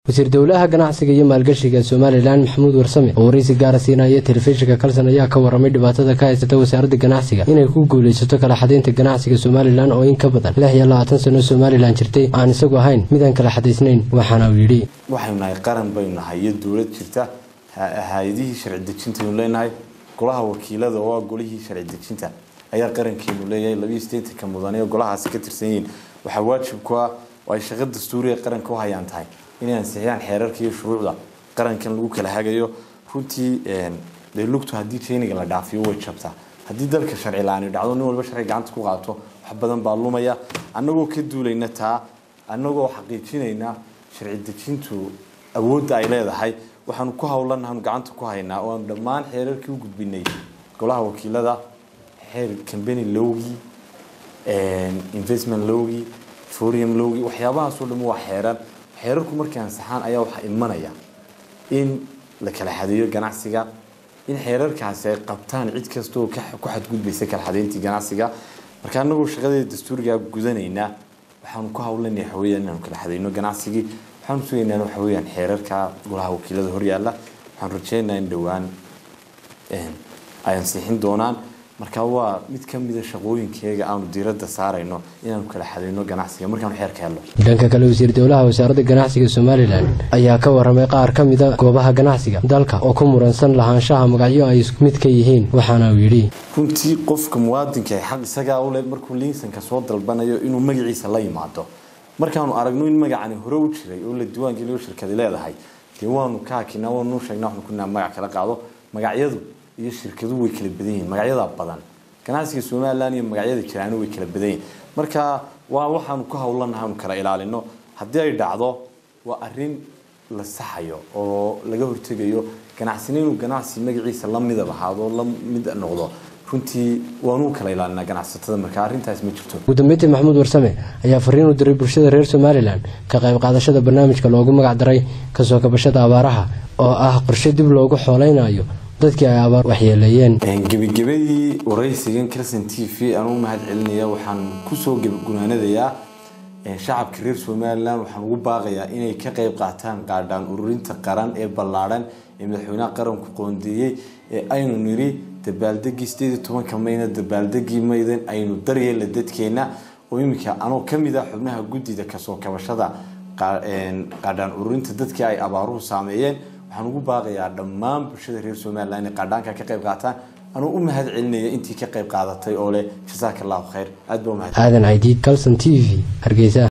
wasiir dowlaha ganacsiga iyo maalgashiga somalilan maxamuud warsame oo waraysi gaara siinaya telefishinka kalson ayaa ka waramay dhibaatada ka haysata wasaaradda ganacsiga inay ku guulaysato kala xadaynta ganacsiga somalilan oo in ka badan lix iyo labaatan sano somalilan jirtay aan isagu ahayn midaan kala xadaysnayn waxaana uu yidhi waxaynu nahay qaran baynu nahay iyo dowlad jirta hay-adihii sharci dejintaynu leenahay golaha wakiilada oo ah golihii sharci dejinta ayaa qarankeenu leeyahay labiyo sideetanka mudane oo golahaasi ka tirsan yihiin waxaa waajib ku ah oo ay shaqo dastuuriga qaranka u hayaan tahay inay ansixiyaan xeerarka iyo shuruucda qarankan lagu kala hagayo runtii dee lugtu haddii jeyniga la dhaafiyo way jabtaa haddii dalka sharci la-aani dhacdo nin walba sharci gacanta ku qaato wax badan baa lumaya annagoo ka duulayna taa annagoo xaqiijinayna sharci dejintu awoodda ay leedahay waxaanu ku howlanaanu gacanta ku haynaa oo aanu dhammaan xeerarkii u gudbinay golaha wakiilada xeer cambany lowgii investment lowgii foreign lowgii waxyaabahaasoo dhan waa xeeran xeerarku markay ansaxaan ayaa waxaa imanaya in la kala xadeeyo ganacsiga in xeerarkaasi ay qabtaan cid kasta oo ku xadgudbaysa kala xadeyntii ganacsiga marka anagoo shaqadeeda dastuuriga gudanaynaa waxaanu ku howlanaya waxaweyaan inaanu kala xadeyno ganacsigii waxaanu sugaynaa waxaweyaan xeerarka golaha wakiilada horyaala waxaan rajeynayaa in dhowaan ay ansixin doonaan marka waa mid ka mida shaqooyinkeega aanu diiradda saarayno inaanu kala xadeyno ganacsiga markaanu xeerka helno dhanka kale wasiir dowlaha wasaaradda ganacsiga somalilan ayaa ka waramay qaar ka mida goobaha ganacsiga dalka oo ku muransan lahaanshaha magacyo ay isku mid ka yihiin waxaana uu yidhi runtii qofka muwaadinka xaq isagaa ule markuu liinsanka soo dalbanayo inuu magaciisa la yimaado markaanu aragno in magacani hore u jiray oo la diiwaangeliyo shirkadi leedahay dee waanu ka hakinaa waanu sheegnaa waxnu kunaa magac kala qaado magacyadu iyo shirkaduhu way kala badan yihiin magacyada badan ganacsiga somalilan iyo magacyada jiraano way kala badan yihiin marka waa waxaanu ku howlanahay anu kala ilaalino haddii ay dhacdo waa arin la saxayo oo laga hortegayo ganacsina inuu ganacsi magaciisa la midab ahaado la mid noqdo runtii waanuu kala ilaalinaa ganacsatada marka arrintaas ma jirto ugu dambeyntii maxamuud warsame ayaa fariin u diray bulshada reer somalilan ka qayb qaadashada barnaamijka loogu magac daray kasoo kabashada abaaraha oo ah qorshe dib loogu xooleynayo dadkii ay abaar waxyeeleeyeen gebagabadii waraysigan calson t v aan u mahad celinaya waxaan kusoo gunaanadayaa shacabka reer somalilan waxaan ugu baaqayaa inay ka qayb qaataan qaadhaan ururinta qaran ee ballaadhan ee madaxweynaha qaranku qoondeeyey ee aynu niri dabaaldegii sideed iyo tobanka mayna dabaaldegii maydan aynu daryeela dadkeena oo iminka anoo kamid ah xubnaha guddida kasoo kabashada qaadhaan ururinta dadkii ay abaaruhu saameeyeen waxaan ugu baaqayaa dhammaan bulshada reer somalilan inay qaadhaanka ka qayb qaataan anuu u mahad celinaya intii ka qayb qaadatay oo leh jasaaka allahu khayr aad baa umahad aadan caydiid calson t v hargeysa